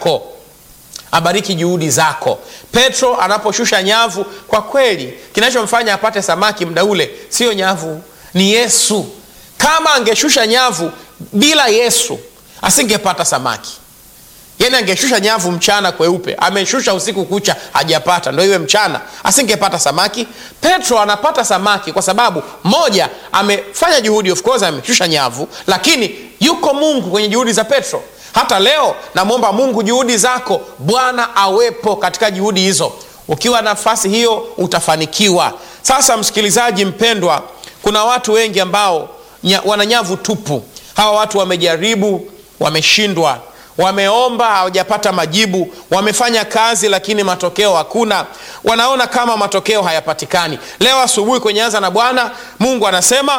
zako abariki juhudi zako petro anaposhusha nyavu kwa kweli kinachomfanya apate samaki mda ule sio nyavu ni yesu kama angeshusha nyavu bila yesu asingepata samaki yani angeshusha nyavu mchana kweupe ameshusha usiku kucha hajapata ndo iwe mchana asingepata samaki petro anapata samaki kwa sababu moja amefanya juhudi of course ameshusha nyavu lakini yuko mungu kwenye juhudi za petro hata leo namwomba mungu juhudi zako bwana awepo katika juhudi hizo ukiwa nafasi hiyo utafanikiwa sasa msikilizaji mpendwa kuna watu wengi ambao nya, wana nyavu tupu hawa watu wamejaribu wameshindwa wameomba hawajapata majibu wamefanya kazi lakini matokeo hakuna wanaona kama matokeo hayapatikani leo asubuhi kwenye anza na bwana mungu anasema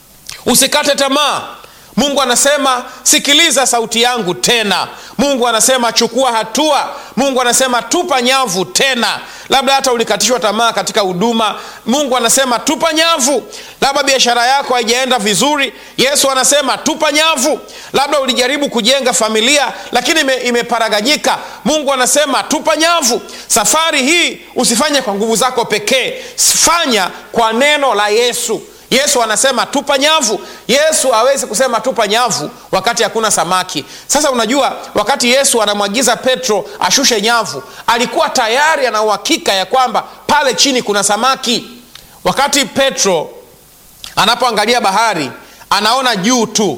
usikate tamaa mungu anasema sikiliza sauti yangu tena mungu anasema chukua hatua mungu anasema tupa nyavu tena labda hata ulikatishwa tamaa katika huduma mungu anasema tupa nyavu labda biashara yako haijaenda vizuri yesu anasema tupa nyavu labda ulijaribu kujenga familia lakini ime, imeparaganyika mungu anasema tupa nyavu safari hii usifanye kwa nguvu zako pekee fanya kwa neno la yesu yesu anasema tupa nyavu yesu awezi kusema tupa nyavu wakati hakuna samaki sasa unajua wakati yesu anamwagiza petro ashushe nyavu alikuwa tayari ana uhakika ya kwamba pale chini kuna samaki wakati petro anapoangalia bahari anaona juu tu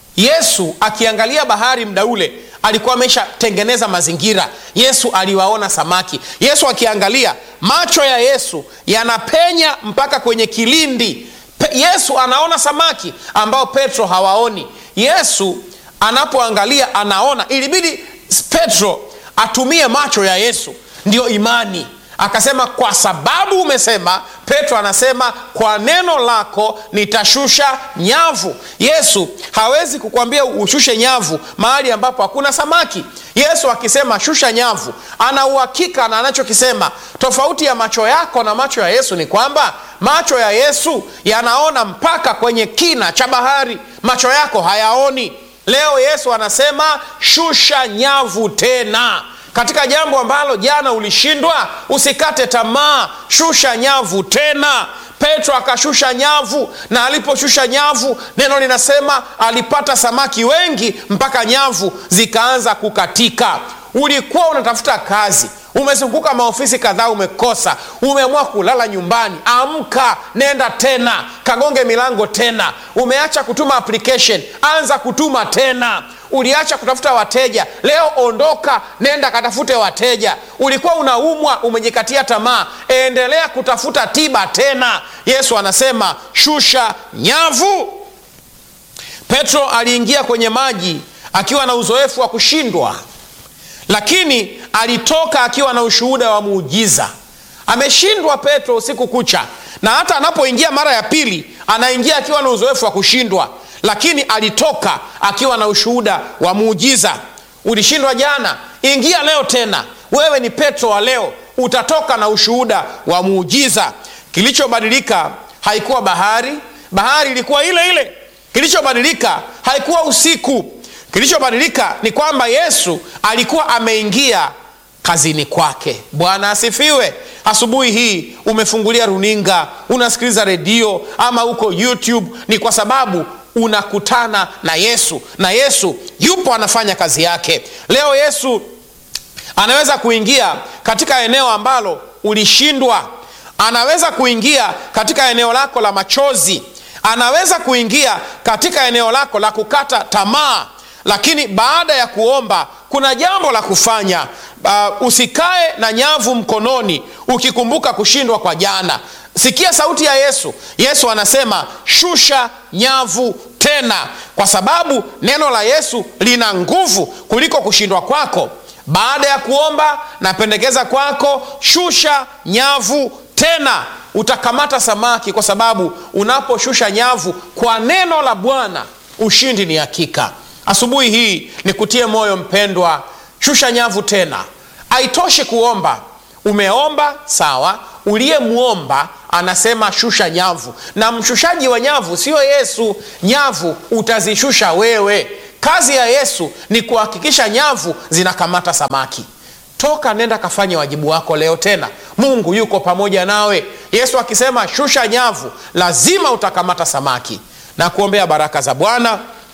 yesu akiangalia bahari mda ule alikuwa ameshatengeneza mazingira yesu aliwaona samaki yesu akiangalia macho ya yesu yanapenya mpaka kwenye kilindi Pe- yesu anaona samaki ambao petro hawaoni yesu anapoangalia anaona ilibidi petro atumie macho ya yesu ndiyo imani akasema kwa sababu umesema petro anasema kwa neno lako nitashusha nyavu yesu hawezi kukwambia ushushe nyavu mahali ambapo hakuna samaki yesu akisema shusha nyavu ana uhakika na anachokisema tofauti ya macho yako na macho ya yesu ni kwamba macho ya yesu yanaona mpaka kwenye kina cha bahari macho yako hayaoni leo yesu anasema shusha nyavu tena katika jambo ambalo jana ulishindwa usikate tamaa shusha nyavu tena petro akashusha nyavu na aliposhusha nyavu neno linasema alipata samaki wengi mpaka nyavu zikaanza kukatika ulikuwa unatafuta kazi umezunguka maofisi kadhaa umekosa umeamua kulala nyumbani amka nenda tena kagonge milango tena umeacha kutuma application anza kutuma tena uliacha kutafuta wateja leo ondoka nenda katafute wateja ulikuwa unaumwa umejikatia tamaa endelea kutafuta tiba tena yesu anasema shusha nyavu petro aliingia kwenye maji akiwa na uzoefu wa kushindwa lakini alitoka akiwa na ushuhuda wa muujiza ameshindwa petro usiku kucha na hata anapoingia mara ya pili anaingia akiwa na uzoefu wa kushindwa lakini alitoka akiwa na ushuhuda wa muujiza ulishindwa jana ingia leo tena wewe ni petro wa leo utatoka na ushuhuda wa muujiza kilichobadilika haikuwa bahari bahari ilikuwa ile ile kilichobadilika haikuwa usiku kilichobadilika ni kwamba yesu alikuwa ameingia kazini kwake bwana asifiwe asubuhi hii umefungulia runinga unasikiliza redio ama uko youtube ni kwa sababu unakutana na yesu na yesu yupo anafanya kazi yake leo yesu anaweza kuingia katika eneo ambalo ulishindwa anaweza kuingia katika eneo lako la machozi anaweza kuingia katika eneo lako la kukata tamaa lakini baada ya kuomba kuna jambo la kufanya uh, usikae na nyavu mkononi ukikumbuka kushindwa kwa jana sikia sauti ya yesu yesu anasema shusha nyavu tena kwa sababu neno la yesu lina nguvu kuliko kushindwa kwako baada ya kuomba napendekeza kwako shusha nyavu tena utakamata samaki kwa sababu unaposhusha nyavu kwa neno la bwana ushindi ni hakika asubuhi hii nikutie moyo mpendwa shusha nyavu tena haitoshi kuomba umeomba sawa uliyemwomba anasema shusha nyavu na mshushaji wa nyavu sio yesu nyavu utazishusha wewe kazi ya yesu ni kuhakikisha nyavu zinakamata samaki toka nenda kafanye wajibu wako leo tena mungu yuko pamoja nawe yesu akisema shusha nyavu lazima utakamata samaki na kuombea baraka za bwana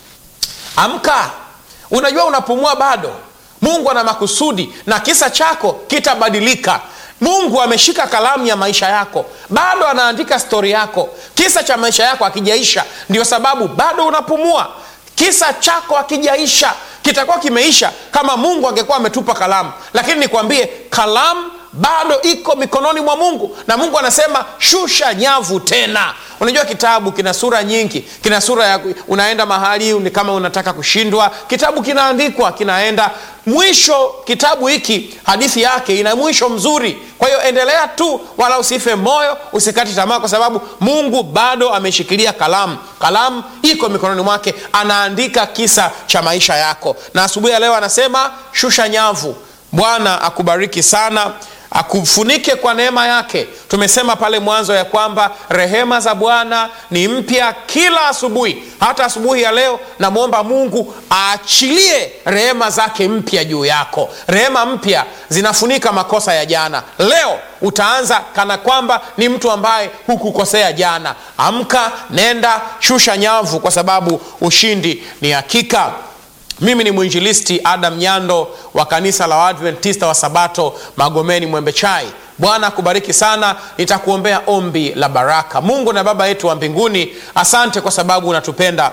amka unajua unapumua bado mungu ana makusudi na kisa chako kitabadilika mungu ameshika kalamu ya maisha yako bado anaandika stori yako kisa cha maisha yako akijaisha ndio sababu bado unapumua kisa chako akijaisha kitakuwa kimeisha kama mungu angekuwa ametupa kalamu lakini nikwambie kalamu bado iko mikononi mwa mungu na mungu anasema shusha nyavu tena unajua kitabu kina sura nyingi kina sura ya unaenda mahali ni kama unataka kushindwa kitabu kinaandikwa kinaenda mwisho kitabu hiki hadithi yake ina mwisho mzuri kwa hiyo endelea tu wala usife moyo usikati tamaa kwa sababu mungu bado ameshikilia kalamu kalamu iko mikononi mwake anaandika kisa cha maisha yako na asubuhi ya leo anasema shusha nyavu bwana akubariki sana akufunike kwa neema yake tumesema pale mwanzo ya kwamba rehema za bwana ni mpya kila asubuhi hata asubuhi ya leo namwomba mungu aachilie rehema zake mpya juu yako rehema mpya zinafunika makosa ya jana leo utaanza kana kwamba ni mtu ambaye hukukosea jana amka nenda shusha nyavu kwa sababu ushindi ni hakika mimi ni mwinjilisti adam nyando wa kanisa la waadventista wa sabato magomeni mwembe chai bwana akubariki sana nitakuombea ombi la baraka mungu na baba yetu wa mbinguni asante kwa sababu unatupenda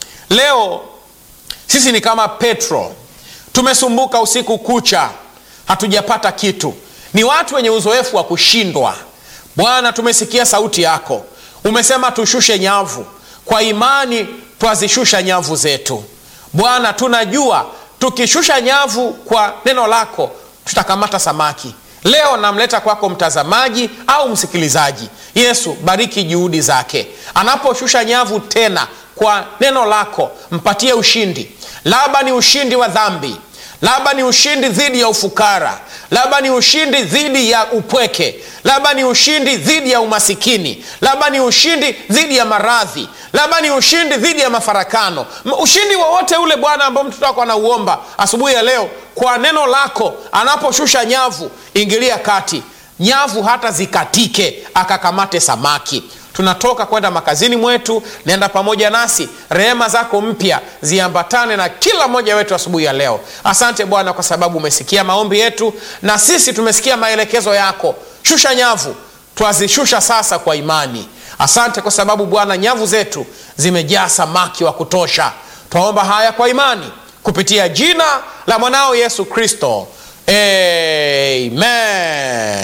leo sisi ni kama petro tumesumbuka usiku kucha hatujapata kitu ni watu wenye uzoefu wa kushindwa bwana tumesikia sauti yako umesema tushushe nyavu kwa imani twazishusha nyavu zetu bwana tunajua tukishusha nyavu kwa neno lako tutakamata samaki leo namleta kwako mtazamaji au msikilizaji yesu bariki juhudi zake anaposhusha nyavu tena kwa neno lako mpatie ushindi labda ni ushindi wa dhambi labda ni ushindi dhidi ya ufukara labda ni ushindi dhidi ya upweke labda ni ushindi dhidi ya umasikini labda ni ushindi dhidi ya maradhi labda ni ushindi dhidi ya mafarakano ushindi wowote ule bwana ambao mtoto wako anauomba asubuhi ya leo kwa neno lako anaposhusha nyavu ingilia kati nyavu hata zikatike akakamate samaki tunatoka kwenda makazini mwetu nenda pamoja nasi rehema zako mpya ziambatane na kila mmoja wetu asubuhi ya leo asante bwana kwa sababu umesikia maombi yetu na sisi tumesikia maelekezo yako shusha nyavu twazishusha sasa kwa imani asante kwa sababu bwana nyavu zetu zimejaa samaki wa kutosha twaomba haya kwa imani kupitia jina la mwanao yesu kristo amen